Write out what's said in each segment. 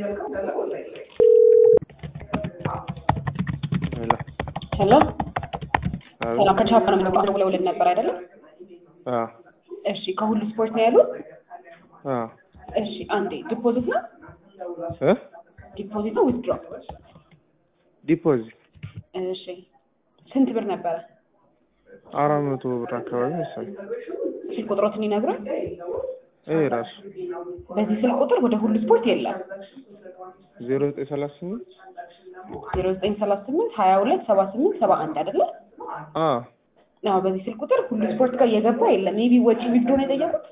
ሄሎ ሄሎ አቤት። ሰላም ከቻፓ ነው የምደውለው ደውለውልን ነበር አይደለም? አዎ እሺ ከሁሉ ስፖርት ነው ያሉት? አዎ እሺ አንዴ ዲፖዚት ነው እ ዲፖዚት ነው ዊዝድሮ? ዲፖዚት እሺ ስንት ብር ነበረ? አራት መቶ ብር አካባቢ መሰለኝ። ስልክ ቁጥሮትን ይነግሩን። ይሄ ራሱ በዚህ ስልክ ቁጥር ወደ ሁሉ ስፖርት የለም። ዜሮ ዘጠኝ ሰላሳ ስምንት ዜሮ ዘጠኝ ሰላሳ ስምንት ሀያ ሁለት ሰባ ስምንት ሰባ አንድ አይደለ? አዎ አዎ በዚህ ስልክ ቁጥር ሁሉ ስፖርት ጋር እየገባ የለም። ሜቢ ወጪ ዊዝድሮ ነው የጠየቁት?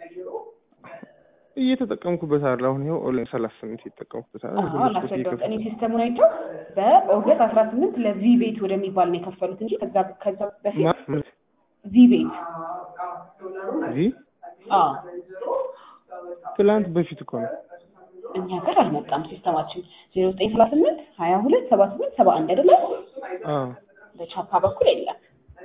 እየተጠቀምኩበት አለ። አሁን ይኸው ኦንላይን ሰላሳ ስምንት እየተጠቀምኩበት አለ። አዎ አላስረዳሁት። እኔ ሲስተሙን አይቼው በኦገስት አስራ ስምንት ለቪ ቤት ወደሚባል ነው የከፈሉት እንጂ ከዛ ከዛ በፊት ማ- ቪ ቤት እዚህ አዎ ትላንት በፊት እኮ ነው። እኛ ጋር አልመጣም ሲስተማችን ዜሮ ዘጠኝ ሰላሳ ስምንት ሀያ ሁለት ሰባ ስምንት ሰባ አንድ አይደለ? አዎ በቻፓ በኩል የለም።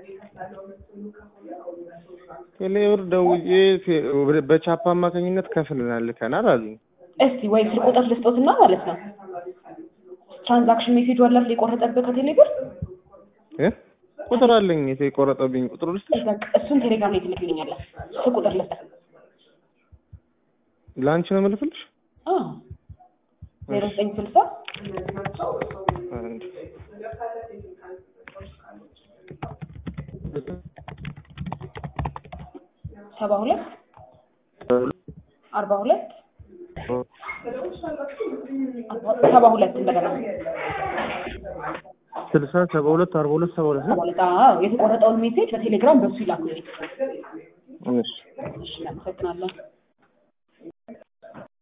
ቴሌብር ደውዬ ፌ- በቻፓ አማካኝነት ከፍለናል ልከናል አሉኝ። እስቲ ወይ ስልክ ቁጥር ልስጦትና ማለት ነው ትራንዛክሽን ሜሴጅ አላፍ የቆረጠብህ ከቴሌ ብር እ ቁጥር አለኝ የተቆረጠብኝ ቁጥር ውስጥ በቃ እሱን ቴሌግራም ላይ ትልክልኛለህ። ስልክ ቁጥር ልስጥ። ለአንቺ ነው የምልክልሽ። አዎ ዜሮ ዘጠኝ ስልሳ አንድ ሰባ ሁለት አርባ ሁለት ሰባ ሁለት እንደገና ስልሳ ሰባ ሁለት አርባ ሁለት ሰባ ሁለት ሰባ ነው። ሁለት አዎ የተቆረጠውን ሜሴጅ በቴሌግራም በሱ ይላኩልኝ። እሺ እሺ እናመሰግናለን።